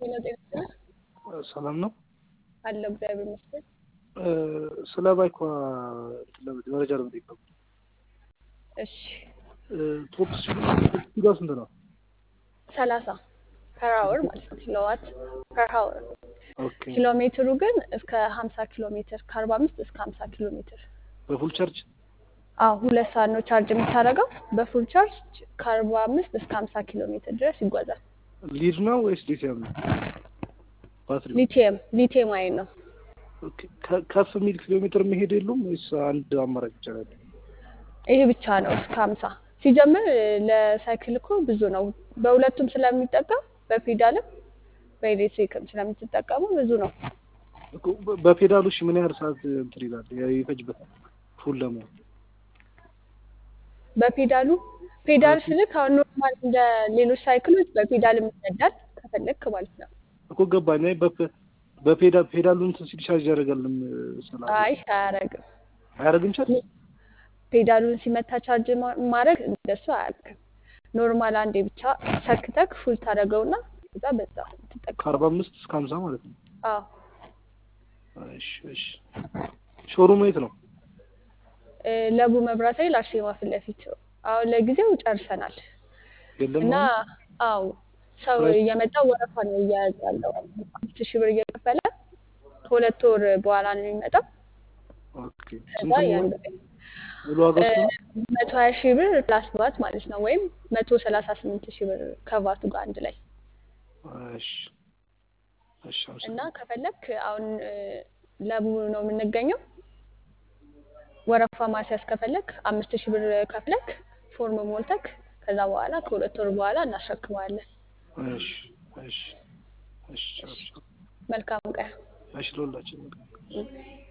ጤና ጤና ሰላም ነው አለው እግዚአብሔር ይመስገን። ስለ ባይኳ መረጃ ለመጠየቅ ነው። እሺ ቶፕ ስፒዷ ስንት ነው? ሰላሳ ፐር አወር ማለት ነው ኪሎዋት ፐር አወር። ኦኬ ኪሎ ሜትሩ ግን እስከ ሀምሳ ኪሎ ሜትር ከአርባ አምስት እስከ ሀምሳ ኪሎ ሜትር በፉል ቻርጅ አዎ ሁለት ሰዓት ነው ቻርጅ የምታደርገው። በፉል ቻርጅ ከአርባ አምስት እስከ ሀምሳ ኪሎ ሜትር ድረስ ይጓዛል። ሊድ ነው ወይስ ሊቲየም ነው? ባትሪ ሊቲየም ሊቲየም አይን ነው። ኦኬ ከ- ከፍ የሚል ኪሎ ሜትር መሄድ የሉም ወይስ አንድ አማራጭ ብቻ ነው ያለው? ይሄ ብቻ ነው እስከ ሀምሳ ሲጀምር ለሳይክል እኮ ብዙ ነው። በሁለቱም ስለሚጠቀም በፔዳልም በኤሌክትሪክም ስለምትጠቀሙ ብዙ ነው። እኮ በ- በፔዳሉ እሺ ምን ያህል ሰዓት እንትን ይላል ያ- ይፈጅበታል ፉል ለመሆን? በፔዳሉ ፔዳል ስልክ አሁን ኖርማል እንደ ሌሎች ሳይክሎች በፔዳልም ይነዳል ከፈለክ ማለት ነው። እኮ ገባኝ። አይ በፔ- በፔዳል ፔዳሉን እንትን ሲል ቻርጅ ያደርጋልም ስላለ አይ አያረግም። አያደርግም ቻርጅ? ፔዳሉን ሲመታ ቻርጅ ማ- ማድረግ እንደሱ አያደርግም። ኖርማል አንዴ ብቻ ሰክተክ ፉል ታደርገውና ከዛ በዛ ትጠቀም። ከአርባ አምስት እስከ ሀምሳ ማለት ነው። አዎ እሺ እሺ። ሾሩሙ የት ነው? እ፣ ለቡ መብራት ኃይል አርሴማ ፊት ለፊት አሁን ለጊዜው ጨርሰናል የለም እና አሁን? አው ሰው ፕራይስ? እየመጣ ወረፋ ነው እያያዘ ያለው አምስት ሺህ ብር እየከፈለ ከሁለት ወር በኋላ ነው የሚመጣው። ኦኬ ከዛ ስንት ነው ያን ሙሉ ዋጋው ስንት ነው? መቶ ሀያ ሺህ ብር ፕላስ ቫት ማለት ነው ወይም መቶ ሰላሳ ስምንት ሺህ ብር ከቫቱ ጋር አንድ ላይ እሺ እሺ እና አመሰግናለሁ። ከፈለክ አሁን እ፣ ለቡ ነው የምንገኘው። ወረፋ ማስያዝ ከፈለክ አምስት ሺህ ብር ከፍለክ ፎርም ሞልተክ ከዛ በኋላ ከሁለት ወር በኋላ እናስረክበዋለን። እሺ እሺ እሺ እሺ መልካም ቀን። እሺ ለሁላችንም እ።